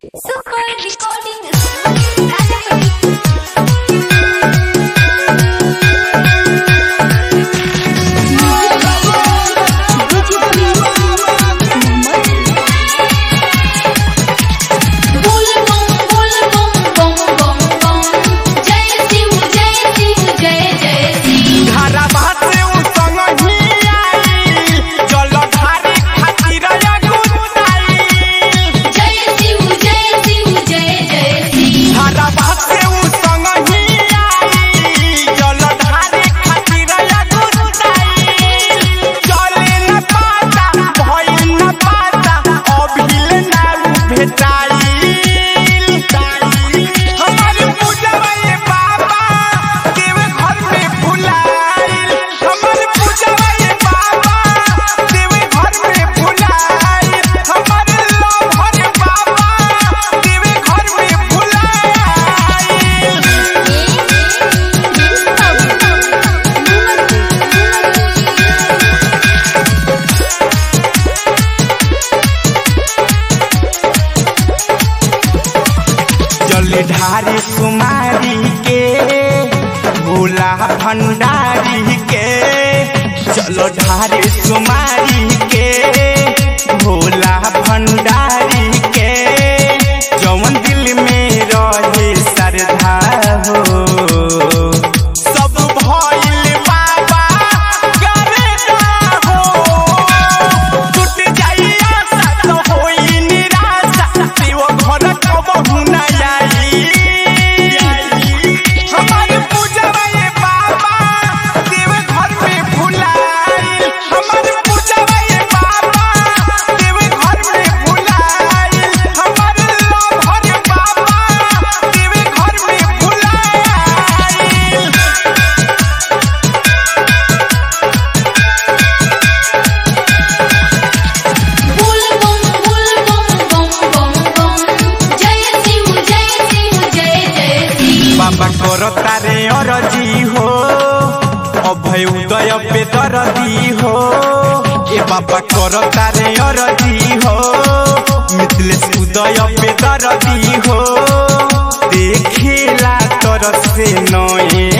Super recording बोल बम बोल बम बम बम बम जय शिव जय शिव जय जय शिव धारा बासे उ संगही आई जलधारी खातिर अगुताई जय शिव जय शिव जय जय शिव धारा बासे उ संगही आई जलधारी खातिर अगुताई चले न पाता भइल न पाता अभिल ना भेटाई हमार पूजवा ये बाबा देवे घर में भुलाइल हमार पूजवा ये बाबा देवे घर में भुलाइल हमार लोभर बाबा देवे घर में भुलाइल जलधारी कुमारी के भोला भंडारी के जलधारी कुमारी के भोला भंडारी के जवन दिल में रहे श्रद्धा हो सब भइल बाबा गरेगा हो टूट जाई आशा तो होई निराशा शिव घर कबहू न आई हमार पूजवा ये बाबा देव घर में भुलाइल हमार पूजवा ये बाबा देव घर में भुलाइल हमार लोभर बाबा देव घर में भुलाइल बोल बम बोल बम बम बम बम जय शिव जय शिव जय जय शिव बाबा करो तारे अरजी हो अभय उदय पे दरदी हो ए बाबा करो तारे अरजी हो मिथिलेश उदय पे दरदी हो देखेला तरस से नए